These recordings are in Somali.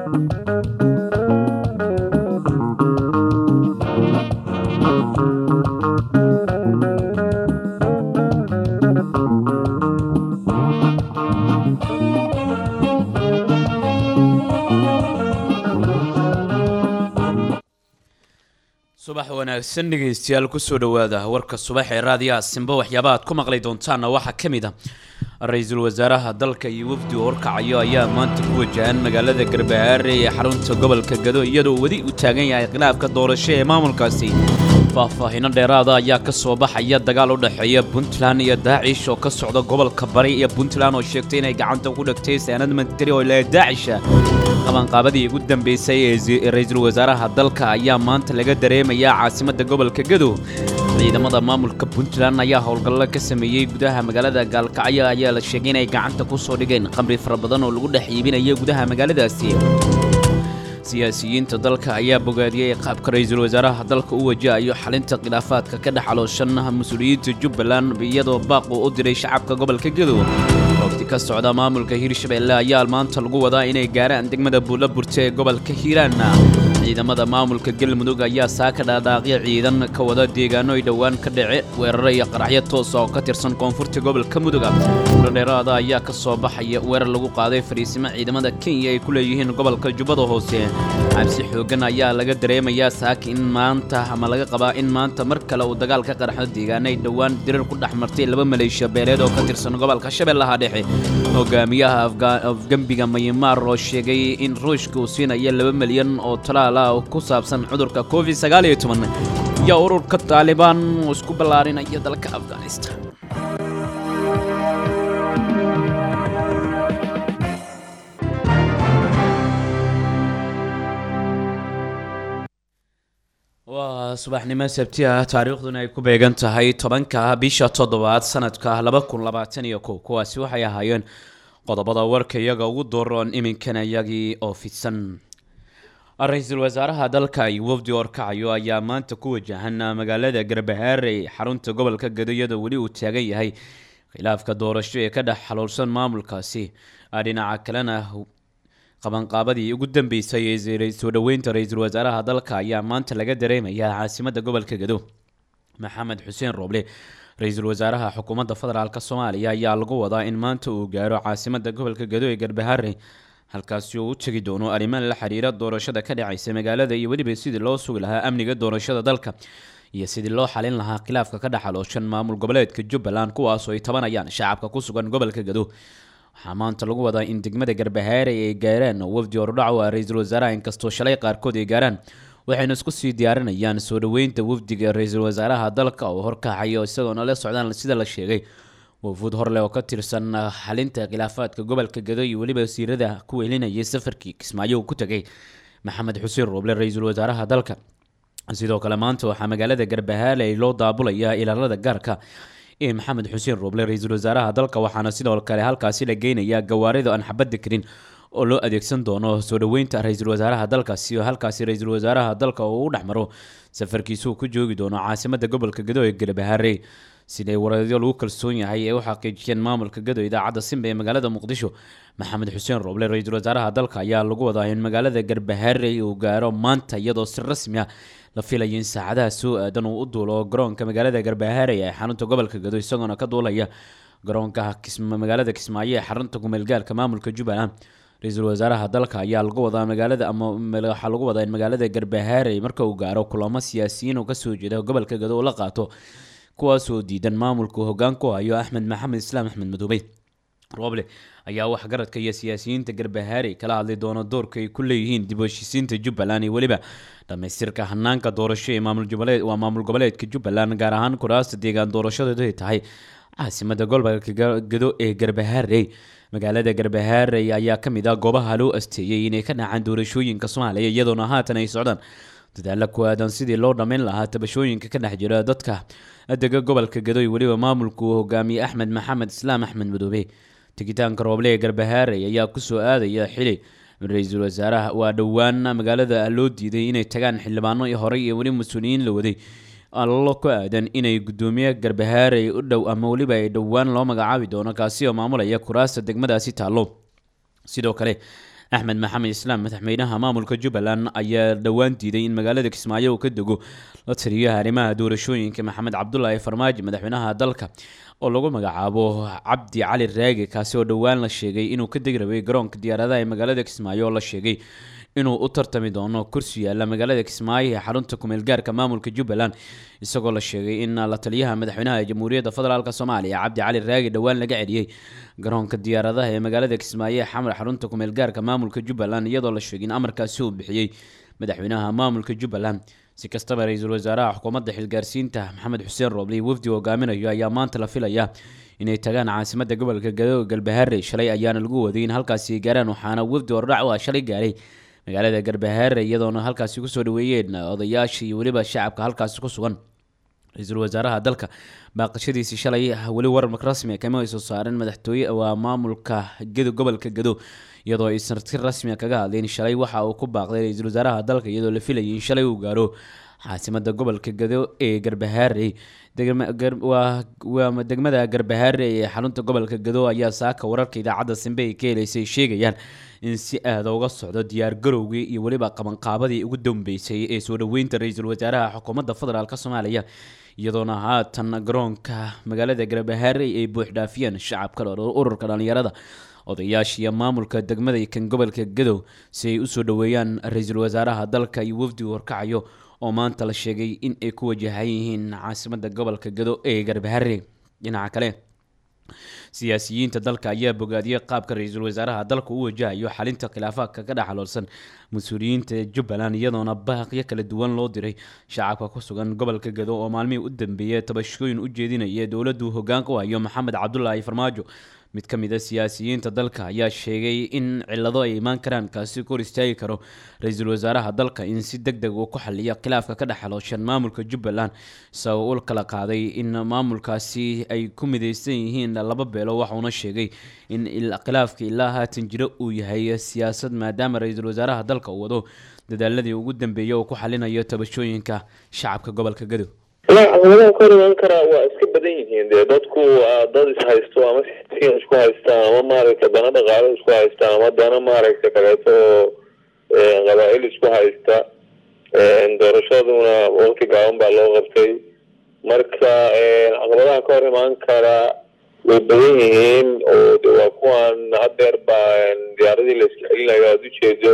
subax wanaagsan dhegeystayaal kusoo dhowaada warka subax ee raadiyaha simba waxyaabaha aad ku maqli doontaanna waxaa ka mid a ra-iisul wasaaraha dalka iyo wafdi oo horkacayo ayaa maanta ku wajahan magaalada garbahaare ee xarunta gobolka gado iyadoo weli uu taagan yahay khilaafka doorasho ee maamulkaasi faahfaahino dheeraada ayaa ka soo baxaya dagaal u dhexeeya puntland iyo daacish oo ka socda gobolka bari iyo puntland oo sheegtay inay gacanta ku dhigtay saanad mantari oo ilaa daacisha qabanqaabadii ugu dambeysay ee ra-iisul wasaaraha dalka ayaa maanta laga dareemayaa caasimadda gobolka gadow ciidamada maamulka puntland ayaa howlgallo ka sameeyey gudaha magaalada gaalkacyo ayaa la sheegay inay gacanta ku soo dhigeen khamri fara badan oo lagu dhex iibinaya gudaha magaaladaasi siyaasiyiinta dalka ayaa bogaadiyey qaabka ra-iisul wasaaraha dalka u wajahayo xalinta khilaafaadka ka dhex calooshan mas-uuliyiinta jubbaland iyadoo baaqu u diray shacabka gobolka gadow waqti ka socda maamulka hiirshabelle ayaa maanta lagu wadaa inay gaaraan degmada buulla burta ee gobolka hiiraan ciidamada maamulka galmudug ayaa saaka dhaadhaaqyo ciidan ka wada deegaano ay dhowaan ka dhace weeraro iyo qaraxyo toosa oo ka tirsan koonfurta gobolka mudug dheeraada ayaa ka soo baxaya weerar lagu qaaday fariisimo ciidamada kenya ay ku leeyihiin gobolka jubbada hoose cabsi xoogan ayaa laga dareemayaa saaka in maanta ama laga qabaa in maanta mar kale uu dagaal ka qarxo deegaano ay dhowaan dirir ku dhex martay laba maleeshiya beeleed oo ka tirsan gobolka shabeellaha dhexe hogaamiyaha afgembiga maymaar oo sheegay in ruushka uu siinayo laba milyan oo talaal ah oo ku saabsan cudurka covid sagaal iyo toban iyo ururka taalibaan uu isku ballaarinaya dalka afghanistan waa subaxnimo sabti ah taariikhduna ay ku beegan tahay tobanka bisha toddobaad sanadka laba kun labaatan iyo kow kuwaasi waxay ahaayeen qodobada warka iyaga ugu dooroon iminkana iyagii oo fidsan ra-iisul wasaaraha dalka iyo wafdi orkacayo ayaa maanta ku wajahan magaalada garbahaare xarunta gobolka gado iyadoo weli uu taagan yahay khilaafka doorasho ee ka dhex xaloolsan maamulkaasi dhinaca kalena qabanqaabadii ugu dambeysay ee soo dhoweynta ra-iisul wasaaraha dalka ayaa maanta laga dareemayaa caasimadda gobolka gado maxamed xuseen rooble ra-iisul wasaaraha xukuumadda federaalk soomaaliya ayaa lagu wadaa in maanta uu gaaro caasimadda gobolka gado ee garbahaare halkaasi uu u tegi doono arrimaan la xiriira doorashada ka dhacaysa magaalada iyo weliba sidii loo sugi lahaa amniga doorashada dalka iyo sidii loo xalin lahaa khilaafka ka dhexalooshan maamul goboleedka jubbaland kuwaasoo ay tabanayaan shacabka ku sugan gobolka gado waxaa maanta lagu wadaa in degmada garbahaare ay gaaraan oo wafdi ordhaco ah ra-iisul wasaaraha inkastoo shalay qaarkood ay gaaraan waxayna isku sii diyaarinayaan soo dhoweynta wafdiga ra-iisul wasaaraha dalka oo horkacayo isagoona la socdaan sida la sheegay wafuud horleh oo ka tirsan xalinta khilaafaadka gobolka gado iyo weliba wasiirada ku welinayay safarkii kismaayo uu ku tegay maxamed xuseen rooble ra-iisul wasaaraha dalka sidoo kale maanta waxaa magaalada garbahaale loo daabulayaa ilaalada gaarka ee maxamed xuseen rooble ra-iisul wasaaraha dalka waxaana sidoo kale halkaasi la geynayaa gawaarida aan xabadda karin oo loo adeegsan doono soo dhoweynta ra-iisul wasaaraha dalkaasi oo halkaasi ra-iisul wasaaraha dalka uu u dhexmaro safarkiisuu ku joogi doono caasimadda gobolka gado ee garbahaare siday wareedyo lagu kalsoon yahay ee u xaqiijiyeen maamulka gado idaacadda simba ee magaalada muqdisho maxamed xuseen rooble ra-iisul wasaaraha dalka ayaa lagu wadaa in magaalada garbahaare uu gaaro maanta iyadoo si rasmi ah la filayo in saacadaha soo aadan uu u duulo garoonka magaalada garbahaare ee xarunta gobolka gado isagoona ka duulaya garoonka magaalada kismaayo ee xarunta kumeelgaalka maamulka jubbaland ra-iisul wasaaraha dalka ayaa lagu wadaa magaalada ama waxaa lagu wadaa in magaalada garbahaare marka uu gaaro kulamo siyaasiyiin oo kasoo jeeda gobolka gado uu la qaato kuwaasoo diidan maamulku hoggaan ku hayo axmed maxamed islaam axmed madoobey rooble ayaa waxgaradka iyo siyaasiyiinta garbahaare kala hadli doona doorka ay ku leeyihiin dib u heshiisiinta jubbaland iyo weliba dhamaystirka hanaanka doorasho ee maamul goboleed waa maamul goboleedka jubbaland gaar ahaan kuraasta deegaan doorashadeedu ay tahay caasimada gobolka gado ee garbahaare magaalada garbahaare ayaa ka mid ah goobaha loo asteeyey inay ka dhacaan doorashooyinka soomaaliya iyadoona haatan ay socdaan dadaalo ku aadan sidii loo dhammayn lahaa tabashooyinka ka dhex jira dadka dega gobolka gado iyo weliba maamulku uu hogaamiyey axmed maxamed islaam axmed madoobe tegitaanka rooble ee garbahaare ayaa kusoo aadaya xili ra-iisul wasaaraha waa dhowaan magaalada loo diiday inay tagaan xildhibaano horey iyo weli mas-uuliyiin la waday allo ku aadan inay gudoomiye garbahaare u dhow ama weliba ay dhowaan loo magacaabi doono kaasi oo maamulaya kuraasta degmadaasi taallo sidoo kale axmed maxamed islaam madaxweynaha maamulka jubbaland ayaa dhowaan diiday in magaalada kismaayo uu ka dego la taliyaha arrimaha doorashooyinka maxamed cabdulaahi farmaajo madaxweynaha dalka oo lagu magacaabo cabdi cali raage kaasi oo dhowaan la sheegay inuu ka degi rabay garoonka diyaaradaha ee magaalada kismaayo oo la sheegay inuu u tartami doono kursi yaalla magaalada kismaayo ee xarunta kumeel gaarka maamulka jubbaland isagoo la sheegay in la taliyaha madaxweynaha jamhuuriyadda federaalk soomaaliya cabdi cali raagi dhowaan laga celiyey garoonka diyaaradaha ee magaalada kismaayo ee xamar xarunta kumeel gaarka maamulka jubbaland iyadoo la sheegay in amarkaasi uu bixiyey madaxweynaha maamulka jubbaland si kastaba ra-iisul wasaaraha xukuumadda xilgaarsiinta maxamed xuseen rooble wafdi hogaaminayo ayaa maanta la filaya inay tagaan caasimada gobolka gado galbahaare shalay ayaana lagu waday in halkaasi gaaraan waxaana wafdi hordhac u ah shalay gaaray magaalada garbahaare iyadoona halkaasi kusoo dhaweeyeen odayaasha iyo weliba shacabka halkaasi ku sugan ra-iisul wasaaraha dalka baaqashadiisi shalay weli warar rasmi kama ay soo saareen madaxtooye waa maamulka gado gobolka gado iyadoo aysan si rasmia kaga hadleen shalay waxa uu ku baaqday ra-iisul wasaaraha dalka iyadoo la filayay in shalay uu gaaro caasimada gobolka gado ee garbahaare waa degmada garbahaare ee xarunta gobolka gado ayaa saaka wararka idaacadda simbe ay ka heleysay sheegayaan in si aada uga socdo diyaar garowgii iyo weliba qabanqaabadii ugu dambeysay ee soo dhoweynta ra-iisul wasaaraha xukuumadda federaalk soomaaliya iyadoona haatan garoonka magaalada garbahaare ay buuxdhaafiyeen shacabka ururka dhalinyarada odayaasha iyo maamulka degmada kan gobolka gadow si ay usoo dhoweeyaan ra-iisul wasaaraha dalka iyo wafdigu horkacayo oo maanta la sheegay in ay ku wajahan yihiin caasimada gobolka gado ee garbahare dhinaca kale siyaasiyiinta dalka ayaa bogaadiyey qaabka ra-iisul wasaaraha dalka u wajahayo xalinta khilaafaadka ka dhexaloolsan mas-uuliyiinta jubbaland iyadoona baaqyo kala duwan loo diray shacabka ku sugan gobolka gado oo maalmihii u dambeeyay tabashooyin u jeedinaya dowladdu hogaanka u hayo maxamed cabdulaahi farmaajo mid ka mid a siyaasiyiinta dalka ayaa sheegay in cilado ay imaan karaan kaasi ku hor istaagi karo ra-iisul wasaaraha dalka in si deg deg uu ku xaliyo khilaafka ka dhexalooshan maamulka jubbaland isagoo ul kala qaaday in maamulkaasi ay ku mideysan yihiin laba beelo waxauna sheegay in khilaafka ilaa haatan jiro uu yahay siyaasad maadaama ra-iisul wasaaraha dalka uu wado dadaaladii ugu dambeeyay uu ku xalinayo tabashooyinka shacabka gobolka gadow caqabadaha ka hor imaan karaa waa iska badan yihiin dee dadku dad ishaysto ama siyan isku haysta ama maaragta dana dhaqaalo isku haysta ama dana maaragta kaleeto oo qabaa-il isku haysta doorashaduna waqti gaaban baa loo qabtay marka caqabadaha ka hor imaan karaa way badan yihiin oo de waa kuwan hadeer baa diyaaradii la iska celinayo aada ujeedo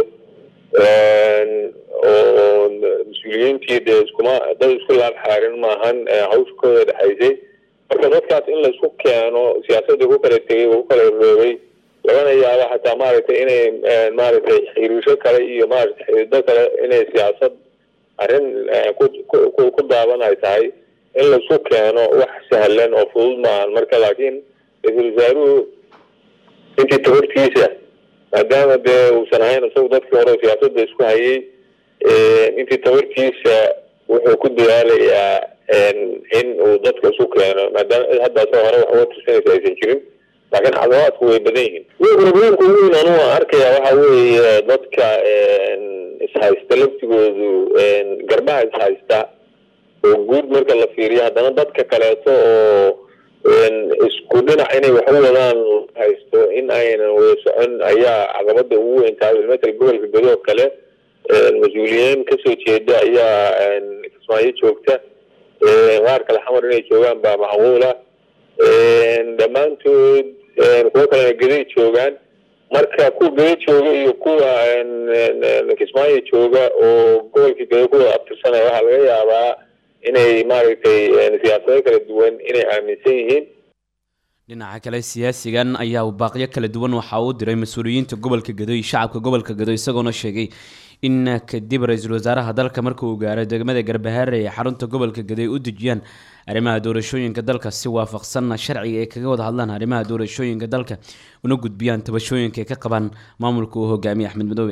oo mas-uuliyiintii dee iskuma dad isku laab xaarin maahan hawsha kooda dhexaysay marka dadkaas in laisku keeno siyaasadii ku kala tegay ku kala roobay lagana yaabo xataa maaragtay inay maaragtay xiriisho kale iyo maaragtay xiriido kale inay siyaasad arrin ku daaban ay tahay in laisku keeno wax sahlan oo fudud maahan marka laakiin ra-iisul wasaaruhu intii tabartiisa maadaama dee uusan ahayn isagu dadkii hore siyaasadda isku hayay intii tabartiisa wuxuu ku dadaalayaa in uu dadka isu keeno maadaama cid hadda asagoo hore wax uga tirsanaysa aysan jirin laakiin caqabaadku way badan yihiin problemka ugu weyn anu aan arkaya waxa weeye dadka ishaysta laftigoodu garbaha ishaysta oo guud marka la fiiriyo haddana dadka kaleeto oo isku dhinac inay wax u wadaan haysto in aynan wada socon ayaa caqabada ugu weyn tahay matal gobolka gadoo kale mas-uuliyiin kasoo jeeda ayaa kismaayo joogta qaar kale xamar inay joogaan baa macquula dhammaantood kuwo kalena geday joogaan marka kuwa geda jooga iyo kuwa kismaayo jooga oo gobolka geda kuwada abtirsanaya waxaa laga yaabaa inay maaragtay siyaasado kala duwan inay aaminsan yihiin dhinaca kale siyaasigan ayaa baaqyo kala duwan waxa uu diray mas-uuliyiinta gobolka gado iyo shacabka gobolka gado isagoona sheegay in kadib ra-iisul wasaaraha dalka marka uu gaaro degmada garbahaare ee xarunta gobolka gado ay u dejiyaan arrimaha doorashooyinka dalka si waafaqsanna sharciga ay kaga wada hadlaan arrimaha doorashooyinka dalka una gudbiyaan tabashooyinka ay ka qabaan maamulka uu hogaamiye axmed madoobe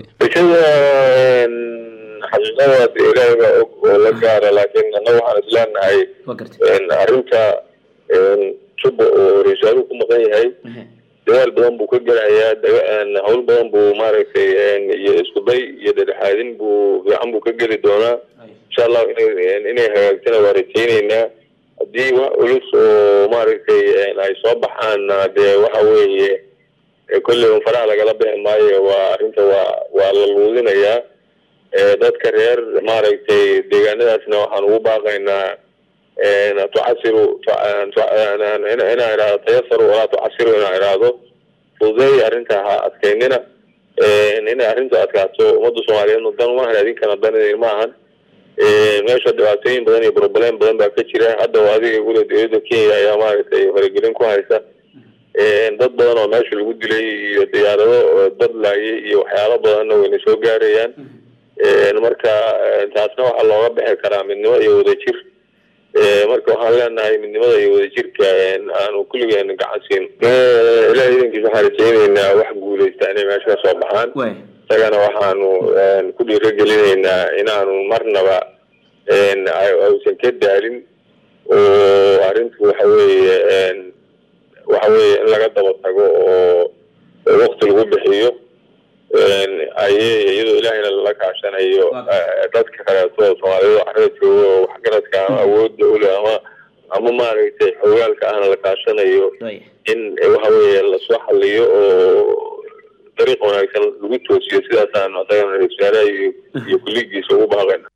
xaqiiqadaas ilaahay baa og oo la gaara laakiin annaga waxaan isleenahay arrinta juba oo ra-iisaaluhu ku maqan yahay dadaal badan buu ka gelahayaa hawl badan buu maaragtay iyo isku day iyo dhedhexaadin buu fiican buu ka geli doonaa insha allahu inay hagaagtana waa rajayneynaa haddii wax culus oo maaragtay ay soo baxaanna dee waxa weeye kolley un faraha lagala bixi maayo waa arrinta waa waa la luudinayaa dadka reer maaragtay deegaanadaasna waxaan ugu baaqaynaa tucasiru inaan idhahdo tayasaru walaa tucasiru inaan idhaahdo fududeey arrinta ha adkaynina inay arrintu adkaato ummadda soomaaliyeedna dan umahan idinkana dan idin maahan meesha dhibaatooyin badan iyo broblem badan baa ka jira hadda adiga gule dowladda kenya ayaa maaragtay faragelin ku haysa dad badan oo meesha lagu dilay iyo diyaarado dad laayay iyo waxyaalo badanna wayna soo gaarayaan marka taasna waxaa looga bixi karaa midnimo iyo wadajir marka waxaan leenahay midnimada iyo wadajirka aanu kulligeen gacan siin ilaah idankiisa waxaan rajayneynaa wax guuleysta inay meesha ka soo baxaan isagana waxaanu ku dhiiragelinaynaa inaanu marnaba ausan ka daalin oo arrintu waxa weeye waxa weeye in laga daba tago oo wakti lagu bixiyo ayey iyadoo ilaahayna lala kaashanayo dadka kaleeto soomaaliyada carada jooga oo waxgaradka ama awoodda ule ama ama maaragtay xogaalka ahna la kaashanayo in waxa weeye lasoo xaliyo oo dariiq wanaagsan lagu toosiyo sidaasaanu adagana ra-isul wasaaraha iyo iyo kulligiisa ugu baaqayna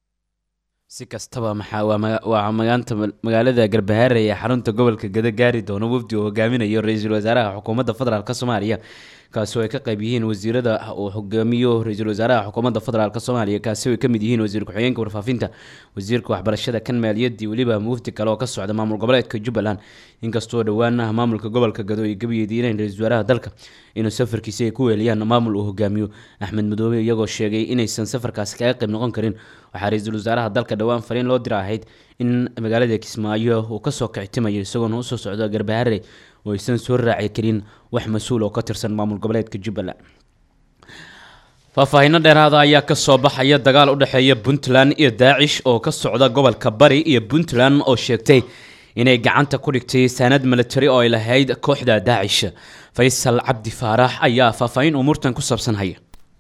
si kastaba maxaa waa magaanta magaalada garbahaare ee xarunta gobolka gada gaari doono wafdi uu hogaaminayo ra-iisul wasaaraha xukuumadda federaalk soomaaliya kaasi oo ay ka qayb yihiin wasiirada uu hogaamiyo ra-iisul wasaaraha xukuumadda federaalk soomaaliya kaasi oo ay ka mid yihiin wasiir ku-xigeenka warfaafinta wasiirka waxbarashada kan maaliyaddii weliba wafdi kale oo ka socda maamul goboleedka jubbaland inkastoo dhowaan ah maamulka gobolka gado ay gabayeediineen ra-isul wasaaraha dalka inuu safarkiisi ay ku weeliyaan maamul uu hogaamiyo axmed madoobe iyagoo sheegay inaysan safarkaasi kaga qayb noqon karin waxaa ra-iisul wasaaraha dalka dhowaan fariin loo dira ahayd in magaalada kismaayo uu kasoo kictimayo isagoona usoo socdo garbaharre oo aysan soo raaci karin wax mas-uul oo ka tirsan maamul goboleedka jubbaland faahfaahiino dheeraada ayaa kasoo baxaya dagaal u dhexeeya puntland iyo daacish oo ka socda gobolka bari iyo puntland oo sheegtay inay gacanta ku dhigtay saanad military oo ay lahayd kooxda daacish faysal cabdi faarax ayaa faahfaahin umuurtan ku saabsan haya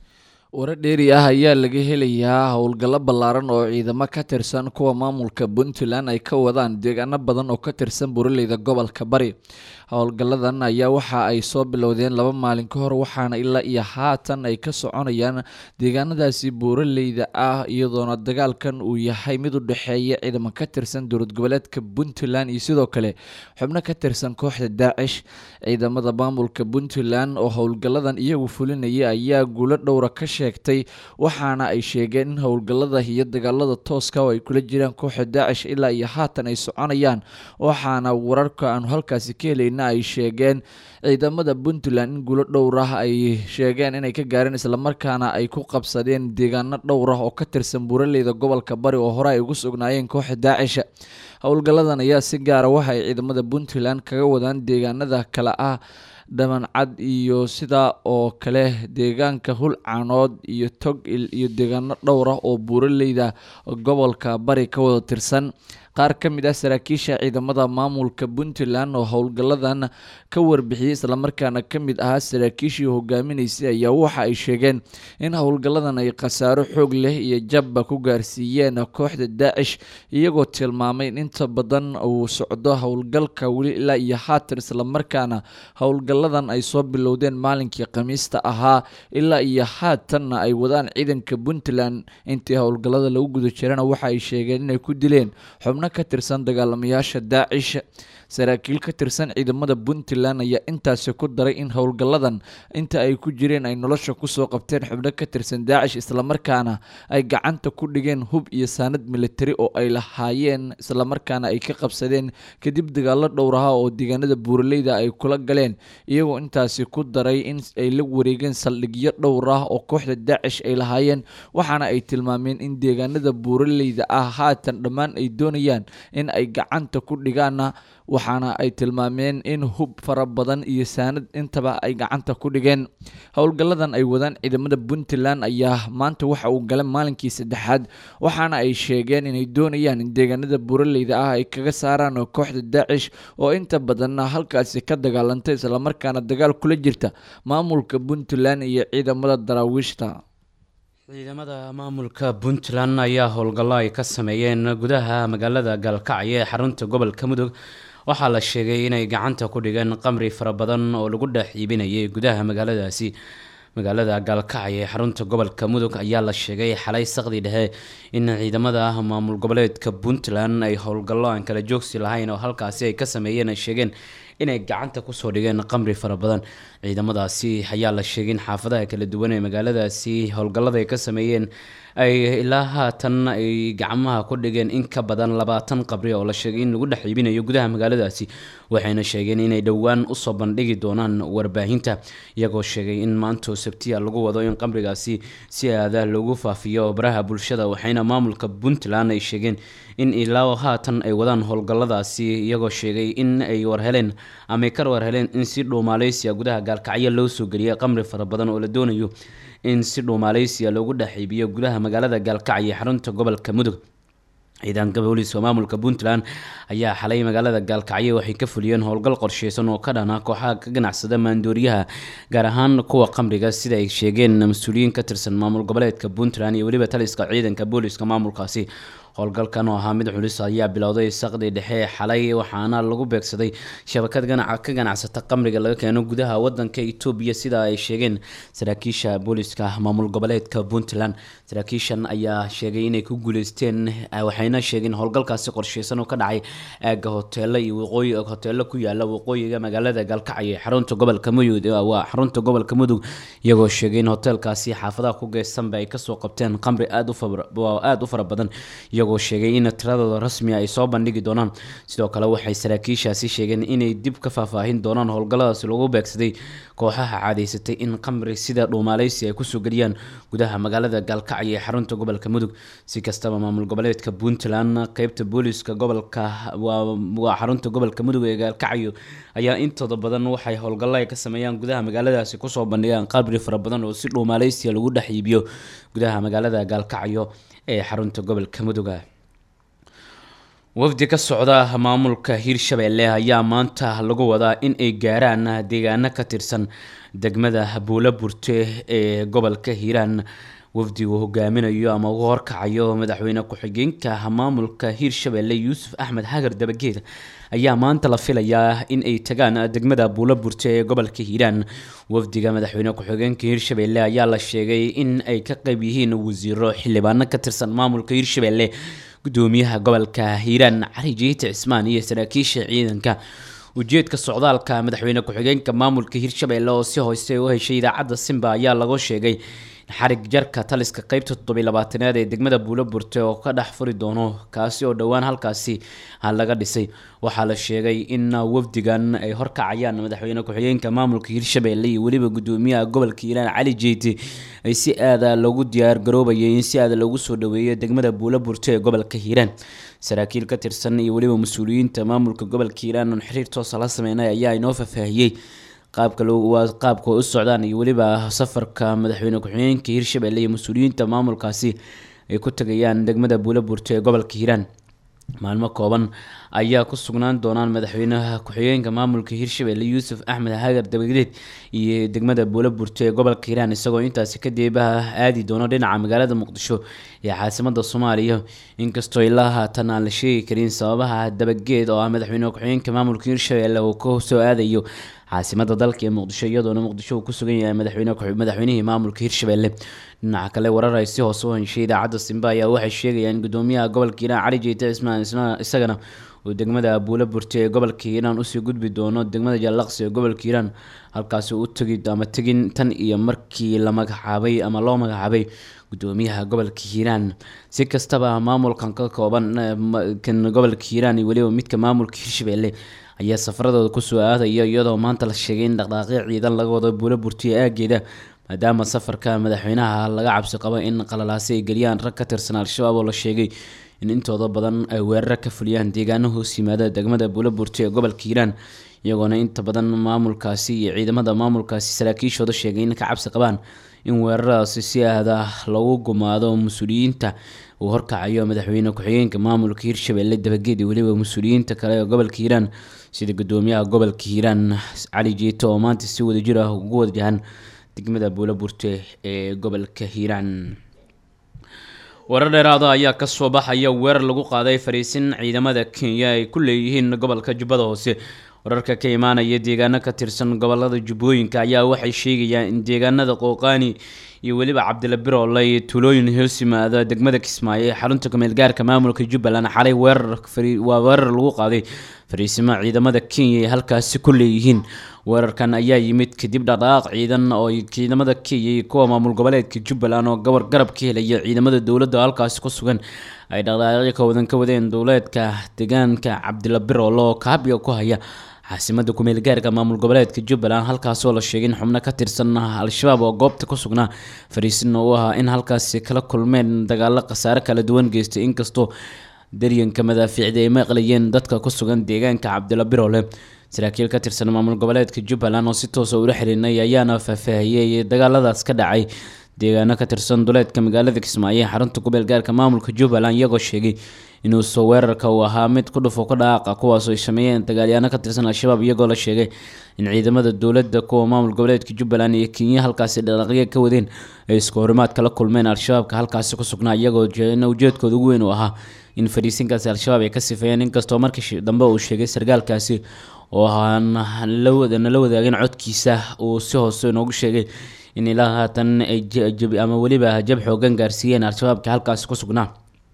warar dheeri ah ayaa laga helayaa howlgallo ballaaran oo ciidamo ka tirsan kuwa maamulka puntland ay ka wadaan deegaano badan oo ka tirsan buraleyda gobolka bari howlgalladan ayaa waxa ay soo bilowdeen laba maalin ka hor waxaana ilaa iyo haatan ay ka soconayaan deegaanadaasi buuraleyda ah iyadoona dagaalkan uu yahay mid u dhexeeya ciidamo ka tirsan dowlad goboleedka puntland iyo sidoo kale xubno ka tirsan kooxda daacish ciidamada maamulka puntland oo howlgalladan iyagu fulinaya ayaa guulo dhowra ka sheegtay waxaana ay sheegeen in howlgallada iyo dagaalada tooska oo ay kula jiraan kooxda daacish ilaa iyo haatan ay soconayaan waxaana wararka aanu halkaasi ka helayna ay sheegeen ciidamada puntland in guulo dhowr ah ay sheegeen inay ka gaareen islamarkaana ay ku qabsadeen deegaano dhowr ah oo ka tirsan buuraleyda gobolka bari oo hore ay ugu sugnaayeen kooxda daacisha howlgalladan ayaa si gaara waxa ay ciidamada puntland kaga wadaan deegaanada kale ah dhamancad iyo sidaa oo kale deegaanka hulcaanood iyo togil iyo deegaano dhowr ah oo buuraleyda gobolka bari ka wada tirsan qaar ka mid ah saraakiisha ciidamada maamulka puntland oo howlgalladan ka warbixiyey islamarkaana ka mid ahaa saraakiishii hogaaminaysay ayaa waxa ay sheegeen in howlgalladan ay khasaaro xoog leh iyo jabba ku gaarsiiyeen kooxda daacish iyagoo tilmaamay in inta badan uu socdo howlgalka weli ilaa iyo haatan islamarkaana howlgalladan ay soo bilowdeen maalinkii khamiista ahaa ilaa iyo haatanna ay wadaan ciidanka puntland intii howlgallada lagu guda jirana waxa ay sheegeen inay ku dileen xubno ka tirsan dagaalamayaasha daacish saraakiil ka tirsan ciidamada puntland ayaa intaasi ku daray in howlgalladan inta ay ku jireen ay nolosha kusoo qabteen xubno ka tirsan daacish islamarkaana ay gacanta ku dhigeen hub iyo saanad militari oo ay lahaayeen islamarkaana ay ka qabsadeen kadib dagaalo dhowraha oo deegaanada buuraleyda ay kula galeen iyagoo intaasi ku daray in ay la wareegeen saldhigyo dhowr ah oo kooxda daacish ay lahaayeen waxaana ay tilmaameen in deegaanada buuraleyda ah haatan dhammaan ay doonayaan in ay gacanta ku dhigaana waxaana ay tilmaameen in hub fara badan iyo saanad intaba ay gacanta ku dhigeen howlgalladan ay wadaan ciidamada puntland ayaa maanta waxa uu galay maalinkii saddexaad waxaana ay sheegeen inay doonayaan in deegaanada buuraleyda ah ay kaga saaraan kooxda daacish oo inta badanna halkaasi ka dagaalantay islamarkaana dagaal kula jirta maamulka puntland iyo ciidamada daraawiishta ciidamada maamulka puntland ayaa howlgallo ay ka sameeyeen gudaha magaalada gaalkacyo ee xarunta gobolka mudug waxaa la sheegay inay gacanta ku dhigeen qamri fara badan oo lagu dhex iibinayay gudaha magaaladaasi magaalada gaalkacyo ee xarunta gobolka mudug ayaa la sheegay xalay saqdi dhexe in ciidamada maamul goboleedka puntland ay howlgallo aan kala joogsi lahayn oo halkaasi ay ka sameeyeen ay sheegeen inay gacanta kusoo dhigeen qamri fara badan ciidamadaasi ayaa la sheegay in xaafadaha kala duwan ee magaaladaasi howlgallada ay ka sameeyeen ay ilaa haatan ay gacmaha ku dhigeen in ka badan labaatan qabri oo la sheegay in lagu dhex iibinayo gudaha magaaladaasi waxayna sheegeen inay dhowaan usoo bandhigi doonaan warbaahinta iyagoo sheegay in maantoo sabtiya lagu wado in qamrigaasi si aada loogu faafiyo baraha bulshada waxayna maamulka puntland ay sheegeen in ilaa haatan ay wadaan howlgalladaasi iyagoo sheegay in ay warheleen ama ay ka warheleen in si dhuumaaleysiya gudaha gaalkacyo loo soo geliyay qamri fara badan oo la doonayo in si dhuumaaleysiya loogu dhex iibiyo gudaha magaalada gaalkacyo ee xarunta gobolka mudug ciidanka booliiska maamulka puntland ayaa xalay magaalada gaalkacyo waxay ka fuliyeen howlgal qorsheysan oo ka dhana kooxaha ka ganacsada maandooriyaha gaar ahaan kuwa qamriga sida ay sheegeen mas-uuliyiin ka tirsan maamul goboleedka puntland iyo weliba taliska ciidanka booliiska maamulkaasi howlgalkan oo ahaa mid culus ayaa bilowday saqdi dhexe xalay waxaana lagu beegsaday shabakad ganaca ka ganacsata qamriga laga keeno gudaha wadanka etoobiya sida ay sheegeen saraakiisha booliiska maamul goboleedka puntland saraakiishan ayaa sheegay inay ku guuleysteen waxayna sheegeen howlgalkaasi qorsheysan oo ka dhacay aaga hoteelo iyo waqooyi hoteelo ku yaala waqooyiga magaalada gaalkacyo ee xarunta gobolka mudug waa xarunta gobolka mudug iyagoo sheegay in hoteelkaasi xaafadaha ku geysanba ay kasoo qabteen qamri aada aada u fara badan iyagoo sheegay in tiradooda rasmiga ay soo bandhigi doonaan sidoo kale waxay saraakiishaasi sheegeen inay dib ka faahfaahin doonaan howlgalladaasi lagu beegsaday kooxaha caadaysatay in qamri sida dhuumaaleysi ay kusoo geliyaan gudaha magaalada gaalkacyo ee xarunta gobolka mudug si kastaba maamul goboleedka puntland qeybta booliiska gobolka waa xarunta gobolka mudug ee gaalkacyo ayaa intooda badan waxay howlgallo ay ka sameeyaan gudaha magaaladaasi kusoo bandhigaan qamri fara badan oo si dhuumaaleysiya lagu dhex iibiyo gudaha magaalada gaalkacyo ee xarunta gobolka muduga wafdi ka socda maamulka hiirshabeelle ayaa maanta lagu wadaa in ay gaaraan deegaano ka tirsan degmada buulo burte ee gobolka hiiraan wafdigu hogaaminayo ama ugu horkacayo madaxweyne ku-xigeenka maamulka hiirshabeelle yuusuf axmed hagar dabageed ayaa maanta la filayaa in ay tagaan degmada buulo burte ee gobolka hiiraan wafdiga madaxweyne ku-xigeenka hiirshabeelle ayaa la sheegay in ay ka qeyb yihiin wasiiro xildhibaano ka tirsan maamulka hiirshabeelle gudoomiyaha gobolka hiiraan cali jiite cismaan iyo saraakiisha ciidanka ujeedka socdaalka madaxweyne ku-xigeenka maamulka hiirshabeelle oo si hoose u heshay idaacadda simba ayaa lagu sheegay xarig jarka taliska qeybta toddobiy labaatanaad ee degmada buulo burte oo ka dhex furi doono kaasi oo dhowaan halkaasi laga dhisay waxaa la sheegay in wafdigan ay horkacayaan madaxweyne ku-xigeenka maamulka hiirshabeelle iyo weliba gudoomiyaha gobolka hiiraan cali jeyti ay si aada loogu diyaar garoobayay in si aada loogu soo dhaweeyo degmada buulo burte ee gobolka hiiraan saraakiil ka tirsan iyo weliba mas-uuliyiinta maamulka gobolka hiiraan oon xiriir toosa la sameynay ayaa inoo faahfaahiyey qaabka waa qaabka u socdaan iyo weliba safarka madaxweyne ku-xigeenka hiirshabeelle iyo mas-uuliyiinta maamulkaasi ay ku tagayaan degmada buulo burte ee gobolka hiiraan maalmo kooban ayaa ku sugnaan doonaan madaxweynaha ku-xigeenka maamulka hiirshabeelle yuusuf axmed hagar dabageed iyo degmada buulo burte ee gobolka hiiraan isagoo intaasi kadib aadi doono dhinaca magaalada muqdisho ee caasimada soomaaliya inkastoo ilaa haatan aan la sheegi karin sababaha dabageed oo ah madaxweyne ku-xigeenka maamulka hiirshabeelle uu ka soo aadayo caasimada dalka ee muqdisho iyadoona muqdisho uu ku sugan yahay madaxweyne madaxweynihii maamulka hiirshabeelle dhinaca kale warar ay si hoose u heshay idaacadda simba ayaa waxay sheegayaan gudoomiyaha gobolka hiiraan cali jeete cismaan isagana uu degmada buulo burte ee gobolka hiiraan usii gudbi doono degmada jallaqsi ee gobolka hiiraan halkaasi u tegi ama tegin tan iyo markii la magacaabay ama loo magacaabay gudoomiyaha gobolka hiiraan si kastaba maamulkan ka kooban kan gobolka hiiraan iyo weliba midka maamulka hiirshabeelle ayaa safaradooda kusoo aadaya iyadoo maanta la sheegay in dhaqdhaaqyo ciidan laga wado buulo burtiye aageeda maadaama safarka madaxweynaha laga cabsi qabo in qalalaasi ay geliyaan rag ka tirsan al-shabaab oo la sheegay in intooda badan ay weeraro ka fuliyaan deegaano hoos yimaada degmada buulo burte ee gobolka hiiraan iyagoona inta badan maamulkaasi iyo ciidamada maamulkaasi saraakiishooda sheegay in ka cabsi qabaan in weeraradaasi si aada lagu gumaado mas-uuliyiinta uu horkacayo madaxweyne ku-xigeenka maamulka hiirshabeelle dabageed iyo weliba mas-uuliyiinta kale ee gobolka hiiraan sida gudoomiyaha gobolka hiiraan cali jeeto oo maanta si wadajir ah ugu wajahan degmada buulo burte ee gobolka hiiraan warar dheeraada ayaa kasoo baxaya weerar lagu qaaday fariisin ciidamada kenya ay ku leeyihiin gobolka jubbada hoose wararka ka imaanaya deegaano ka tirsan gobolada jubbooyinka ayaa waxay sheegayaan in deegaanada qooqaani iyo weliba cabdila biroole iyo tuulooyin hoos yimaada degmada kismaayo ee xarunta kumeelgaarka maamulka jubbaland xalay weerar waa weerar lagu qaaday fariisimo ciidamada kenya ay halkaasi ku leeyihiin weerarkan ayaa yimid kadib dhaqdhaqaaq ciidan oo ciidamada kenya iyo kuwa maamul goboleedka jubbaland oo gobor garab ka helaya ciidamada dowladda halkaasi ku sugan ay dhaqdhaqaaqyo ka wadan ka wadeen dowleedka deegaanka cabdila biroole oo kaabiga ku haya caasimada kumeel gaarka maamul goboleedka jubbaland halkaasoo la sheegay in xubno ka tirsan al-shabaab oo goobta ku sugnaa fariisin u ahaa in halkaasi kala kulmeen dagaalo khasaare kala duwan geystay inkastoo daryanka madaafiicda ay maqlayeen dadka ku sugan deegaanka cabdila biroole saraakiil ka tirsan maamul goboleedka jubbaland oo si toosa ula xihiinay ayaana faahfaahiyey dagaaladaas ka dhacay deegaano ka tirsan duleedka magaalada kismaayo ee xarunta gobeel gaarka maamulka jubbaland iyagoo sheegay inuu soo weerarka uu ahaa mid ku dhufo ka dhaqaaqa kuwaasoo ay sameeyeen dagaalyaano ka tirsan al-shabaab iyagoo la sheegay in ciidamada dowladda kuwa maamul goboleedka jubbaland iyo kenya halkaasi dhaqaaqyo ka wadeen ay isku horimaad kala kulmeen al-shabaabka halkaasi ku sugnaa iyagoo ujeedkooda ugu weyn uu ahaa in fariisinkaasi al-shabaab ay ka sifeeyeen inkastoo markii dambe uu sheegay sargaalkaasi oo aan nala wadaagin codkiisa uu si hoose inoogu sheegay in ilaa haatan ay ama weliba jab xoogan gaarsiiyeen al-shabaabka halkaasi ku sugnaa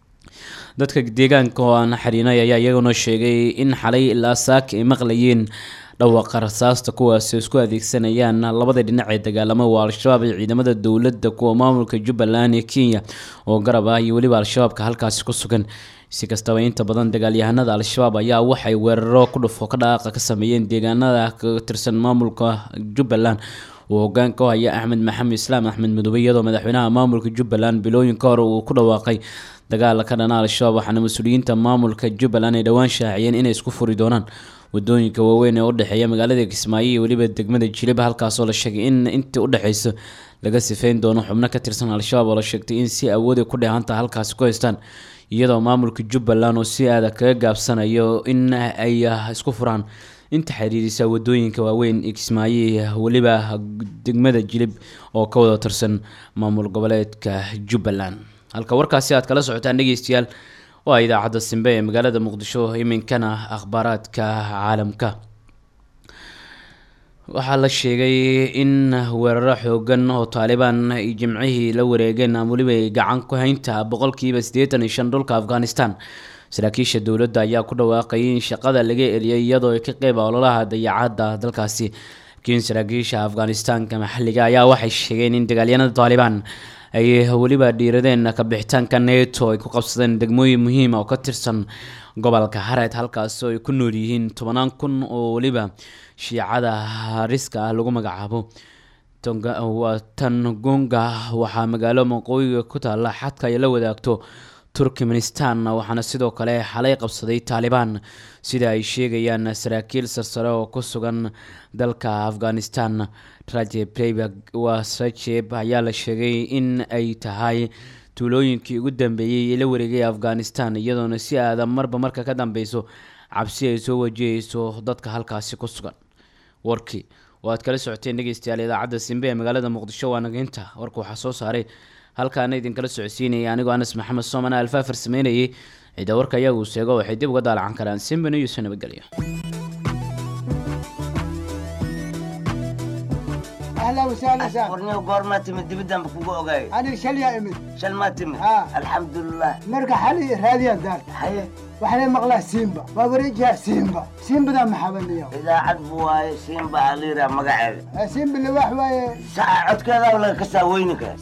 dadka deegaanka oo aan xiriinay ayaa iyaguna sheegay in xalay ilaa saaka ay maqlayeen dhawaqa rasaasta kuwaasi isku adeegsanayaan labada dhinac ee dagaalamo waa al-shabaab iyo ciidamada dowladda kuwa maamulka jubbaland iyo kenya oo garab ah iyo weliba al-shabaabka halkaasi ku sugan si kastaba inta badan dagaalyahanada al-shabaab ayaa waxay weeraro ku dhufo ka dhaqaaqa ka sameeyeen deegaanada ka tirsan maamulka jubbaland uu hogaanka u haya axmed maxamed islaam axmed madoobe iyadoo madaxweynaha maamulka jubbaland bilooyinka hore uu ku dhawaaqay dagaala ka dhana al-shabaab waxaana mas-uuliyiinta maamulka jubbaland ay dhowaan shaaciyeen inay isku furi doonaan wadooyinka waaweyn ee udhexeeya magaalada kismaayo iyo weliba degmada jilib halkaasoo la sheegay in intii udhexeysa laga sifeyn doono xubno ka tirsan al-shabaab oo la sheegtay in si awooday ku dheehanta halkaasi ku haystaan iyadoo maamulka jubbaland oo si aada kaga gaabsanayo in ay isku furaan inta xiriirisa wadooyinka waaweyn ee kismaayo weliba degmada jilib oo ka wada tirsan maamul goboleedka jubbaland halka warkaasi aad kala socotaan dhegeystayaal waa idaacadda simbe ee magaalada muqdisho iminkana akhbaaraadka caalamka waxaa la sheegay in weeraro xoogan oo taalibaan ay jimcihii la wareegeen ama weliba ay gacan ku haynta boqolkiiba siddeetan iyo shan dhulka afghanistan saraakiisha dowladda ayaa ku dhawaaqayay in shaqada laga eliyay iyadoo ay ka qeyb ololaha dayacadda dalkaasi laakiin saraakiisha afghanistanka maxalliga ayaa waxay sheegeen in dagaalyanada taalibaan ay weliba dhiiradeen kabixitaanka neto ay ku qabsadeen degmooyin muhiima oo ka tirsan gobolka hareed halkaasoo ay ku nool yihiin tobanaan kun oo weliba shiicada hariska ah lagu magacaabo tangonga waxaa magaalo maqooyiga ku taalla xadka ay la wadaagto turkmenistan waxaana sidoo kale xalay qabsaday taalibaan sida ay sheegayaan saraakiil sarsare oo ku sugan dalka afghanistan rajeb waa rajeb ayaa la sheegay in ay tahay tuulooyinkii ugu dambeeyey ee la wareegay afghanistan iyadoona si aada marba marka ka dambeyso cabsi ay soo wajahayso dadka halkaasi ku sugan warkii oo aad kala socoteen dhegeystayaal idaacadda simbe ee magaalada muqdisho waa nageynta warka waxaa soo saaray halkaana idinkala socodsiinayay anigoo anas maxamed soomana alfaafar sameynayay cidda warka ayagu sheego waxay dib uga daalacan karaan simbe news nabadgelyo اهلا وسهلا سهلا ورني وقور تمد بدم بكو اوغاي انا شل يا امي شل ما تمد آه. الحمد لله مرقى حالي هذه الدار حي وحنا مقلاه سيمبا بابريجها سيمبا سيمبا ذا محبن اليوم اذا عدبوا هاي سيمبا عليرا مقعد سيمبا اللي واحد ساعة عد كذا ولا كسا وينك